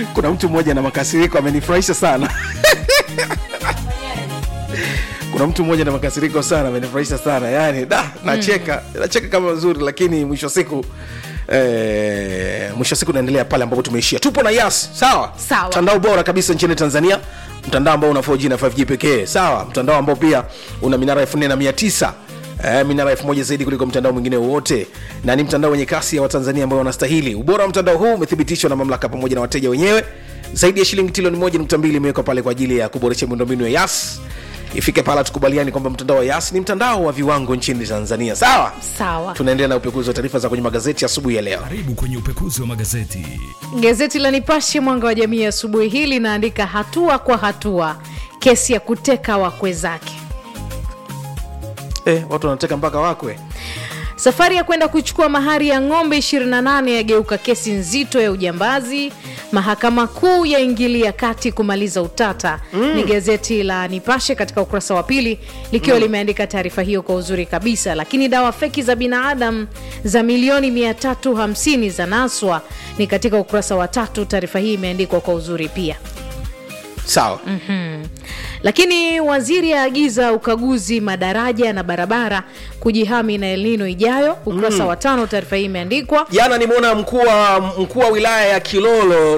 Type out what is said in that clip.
kuna mtu mmoja na makasiriko amenifurahisha sana kuna mtu mmoja na makasiriko sana amenifurahisha sana yani da nacheka nacheka kama nzuri lakini mwisho wa siku Eh, mwisho wa siku naendelea pale ambapo tumeishia tupo na yas sawa Sawa. mtandao bora kabisa nchini tanzania mtandao ambao una 4g na 5g pekee sawa mtandao ambao pia una minara elfu nne na mia tisa Eh, minara elfu moja zaidi kuliko mtandao mwingine wowote na ni mtandao wenye kasi ya watanzania ambao wanastahili ubora wa mtandao huu umethibitishwa na mamlaka pamoja na wateja wenyewe zaidi ya shilingi trilioni moja nukta mbili imewekwa pale kwa ajili ya kuboresha miundombinu ya yas ifike pala tukubaliani kwamba mtandao wa yas ni mtandao wa viwango nchini tanzania sawa sawa tunaendelea na upekuzi wa taarifa za kwenye magazeti asubuhi ya leo karibu kwenye upekuzi wa magazeti gazeti la nipashe mwanga wa jamii asubuhi hii linaandika hatua kwa hatua kesi ya kuteka wakwe zake eh, watu wanateka mpaka wakwe safari ya kwenda kuchukua mahari ya ng'ombe 28 yageuka kesi nzito ya ujambazi mahakama kuu yaingilia kati kumaliza utata mm. ni gazeti la nipashe katika ukurasa wa pili likiwa mm. limeandika taarifa hiyo kwa uzuri kabisa lakini dawa feki za binadamu za milioni 350 za naswa ni katika ukurasa wa tatu taarifa hii imeandikwa kwa uzuri pia sawa lakini waziri aagiza ukaguzi madaraja na barabara kujihami na elnino ijayo ukurasa mm. wa tano taarifa hii imeandikwa jana nimeona mkuu wa mkuu wa wilaya ya kilolo